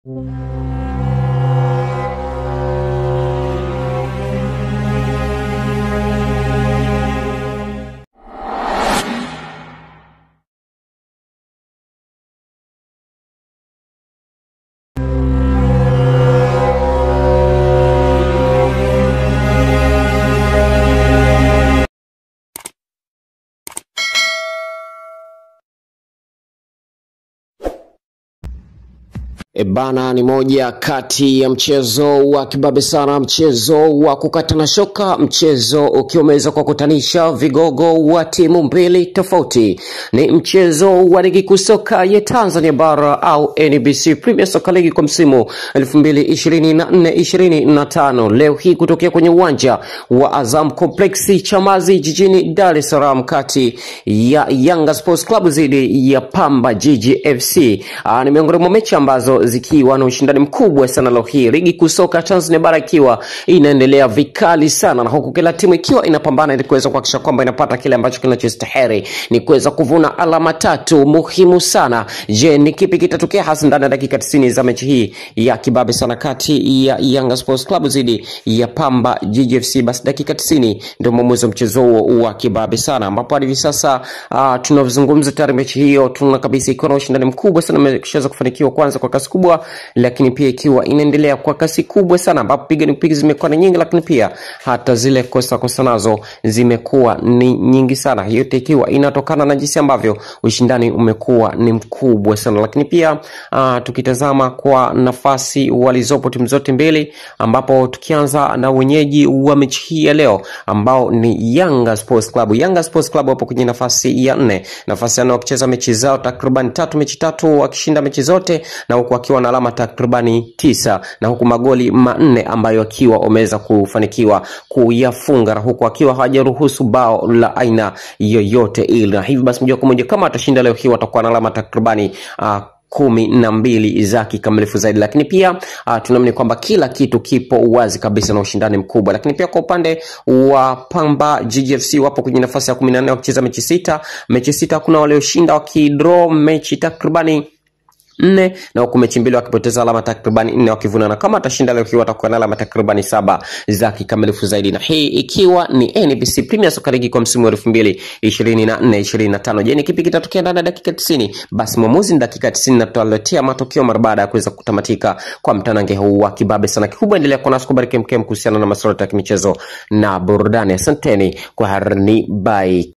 E bana, ni moja kati ya mchezo wa kibabe sana, mchezo wa kukatana shoka, mchezo ukiwa umeweza kuwakutanisha vigogo wa timu mbili tofauti. Ni mchezo wa ligi kuu soka ya Tanzania bara au NBC Premier Soccer League kwa msimu 2024-2025 leo hii kutokea kwenye uwanja wa Azam Complex Chamazi jijini Dar es Salaam, kati ya Yanga Sports Club dhidi ya Pamba Jiji FC. Aa, ni miongoni mwa mechi ambazo zikiwa na ushindani mkubwa sana leo hii, ligi kuu soka Tanzania bara ikiwa inaendelea vikali sana, na huku kila timu ikiwa inapambana ili kuweza kuhakikisha kwamba inapata kile ambacho kinachostahili ni kuweza kuvuna alama tatu muhimu sana. Je, ni kipi kitatokea hasa ndani ya dakika 90 za mechi hii ya kibabe sana kati ya Yanga Sports Club dhidi ya Pamba Jiji FC? Basi dakika 90 ndio mwamuzi wa mchezo huo wa kibabe sana, ambapo hadi hivi sasa uh, tunavyozungumza tayari mechi hiyo tuna kabisa ikiwa na ushindani mkubwa sana, imeshaweza kufanikiwa kwanza kwa kasi kubwa, lakini pia ikiwa inaendelea kwa kasi kubwa sana, ambapo piga ni piga zimekuwa ni nyingi, lakini pia hata zile kosa kosa nazo zimekuwa ni nyingi sana, yote ikiwa inatokana na jinsi ambavyo ushindani umekuwa ni mkubwa sana, lakini pia uh, tukitazama kwa nafasi walizopo timu zote mbili, ambapo tukianza na wenyeji wa mechi hii ya leo ambao ni Yanga Sports Club. Yanga Sports Club wapo kwenye nafasi ya nne, nafasi ya nne wakicheza mechi zao takriban tatu, mechi tatu wakishinda mechi zote, na huku wakiwa na alama takribani tisa, na huku magoli manne ambayo akiwa wameweza kufanikiwa kuyafunga, na huku akiwa hawajaruhusu bao la aina yoyote ile, na hivi basi moja kwa moja kama atashinda leo hii watakuwa na alama takribani uh, kumi na mbili za kikamilifu zaidi, lakini pia uh, tunaamini kwamba kila kitu kipo wazi kabisa na ushindani mkubwa. Lakini pia kwa upande wa Pamba GGFC wapo kwenye nafasi ya kumi na nne wakicheza mechi sita, mechi sita hakuna walioshinda, wakidraw mechi takribani nne na huku mechi mbili wakipoteza alama takribani nne wakivunana. Kama atashinda leo hii watakuwa na alama takribani saba za kikamilifu zaidi, na hii ikiwa ni NBC Premier Soccer League kwa msimu wa elfu mbili ishirini na nne ishirini na tano. Je, ni kipi kitatokea ndani ya dakika tisini? Basi mwamuzi ni dakika tisini na tutaletea matokeo mara baada ya kuweza kutamatika kwa mtanange huu wa kibabe sana. Kikubwa endelea kuwa nasi kubariki mkem kuhusiana na masuala ya kimichezo na burudani. Asanteni kwa harni, bye.